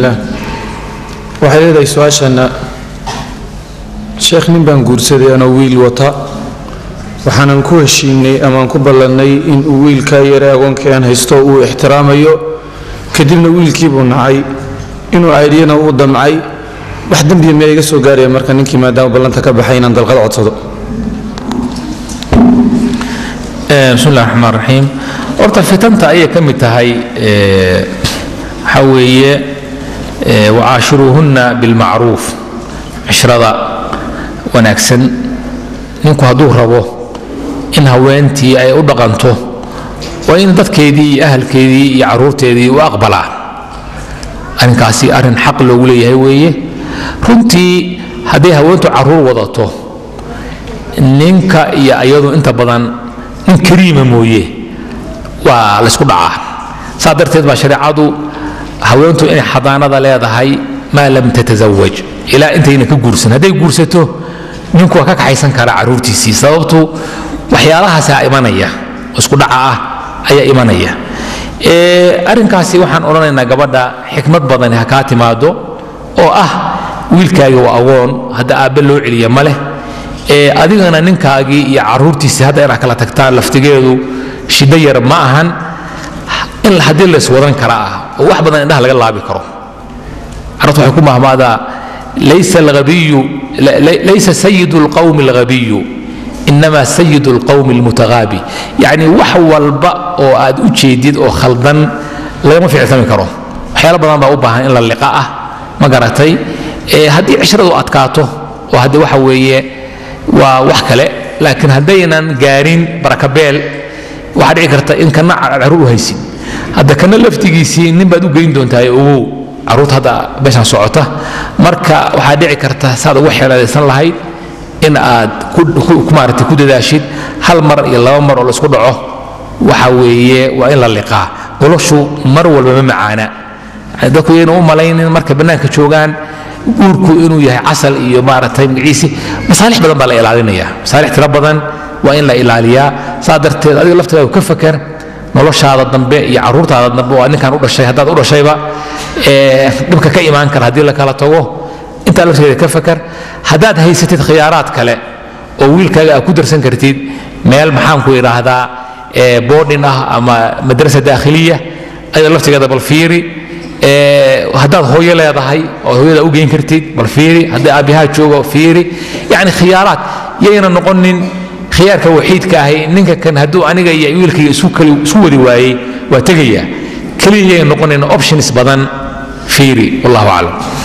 illaah waxay leedahay su-aashana sheekh nin baan guursaday anoo wiil wata waxaanan ku heshiinay amaan ku ballannay inuu wiilkaa yare agoonkii aan haysto uu ixtiraamayo kadibna wiilkiibuu nacay inuu caydhiyana uu damcay wax dembiya miyaa iga soo gaaraya marka ninkii maadaama ballanta ka baxay inaan dalqad codsado bismi illahi raxmaan raxiim horta fitanta ayay ka mid tahay waxaa weeye wacaashiruuhunna bilmacruuf cishrada wanaagsan ninku hadduu rabo in haweentii ay u dhaqanto waa in dadkeedii iyo ahalkeedii iyo caruurteedii u aqbalaa arrinkaasi arrin xaq loogu leeyahay weeye runtii hadday haweentu caruur wadato ninka iyo iyadu inta badan nin kariima mooye waa laysku dhacaa saa darteed baa shareecadu haweentu inay xadaanada leedahay maa lam tatasawaj ilaa intayna ka guursan hadday guursato ninku waa ka kaxaysan karaa caruurtiisii sababtu waxyaalahaasaa imanaya isku dhaca ah ayaa imanaya arrinkaasi waxaan odhanaynaa gabadha xikmad badani ha kaa timaado oo ah wiilkaagii waa agoon hadda aabbe loo celiya ma leh adigana ninkaagii iyo caruurtiisii hadda inaad kala tagtaan laftigeedu shiddo yar ma ahan in haddii lays wadan kara ah oo wax badan indhaha laga laabi karo carabtu waxay ku mahmaadaa laysa alghabiyu laysa sayidu alqawmi alghabiyu inama sayidu alqawmi almutagaabi yacni wax walba oo aad u jeedid oo khaldan lagama ficiltami karo waxyaalo badan baa u baahan in la liqa ah ma garatay haddii cishradu adkaato oo haddii waxa weeye waa wax kale laakiin haddaynan gaarin barakabeel waxaa dhici karta in kana caruur u haysid hadda kana laftigiisii nin baad u geyn doontaa ogow caruurta hadda meeshaan socota marka waxaa dhici karta saad ugu xeeladaysan lahayd in aad maarata ku dadaashid hal mar iyo laba mar oo laisku dhaco waxa weeye waa in la liqaa noloshu mar walba ma macaana dadku yayna u malaynin markay bannaanka joogaan guurku inuu yahay casal iyo maaragtay magaciisi masaalix badan baa la ilaalinaya masaalix tiro badan waa in la ilaaliyaa saa darteed adiga laftigaagu ka fakar noloshaada dambe iyo caruurtaada dambe waa ninkan u dhashay haddaad u dhashayba dhibka ka imaan kara haddii la kala tago intaa laftigeeda ka fakar haddaad haysatid khiyaaraad kale oo wiilkaaga aad ku darsan kartid meel maxaan ku idhaahdaa boodhin ah ama madrasa daakhiliya ayada laftigeeda bal fiiri haddaad hooyo leedahay oo hooyada u geyn kartid bal fiiri haddii aabyahaa joogo fiiri yacni khiyaaraad yayna noqonin khiyaarka waxiidka ahi ninka kan hadduu aniga iyo wiilkayga isu wadi waayey waa tegaya keliya yayna noqonin options badan fiiri wallahu aclam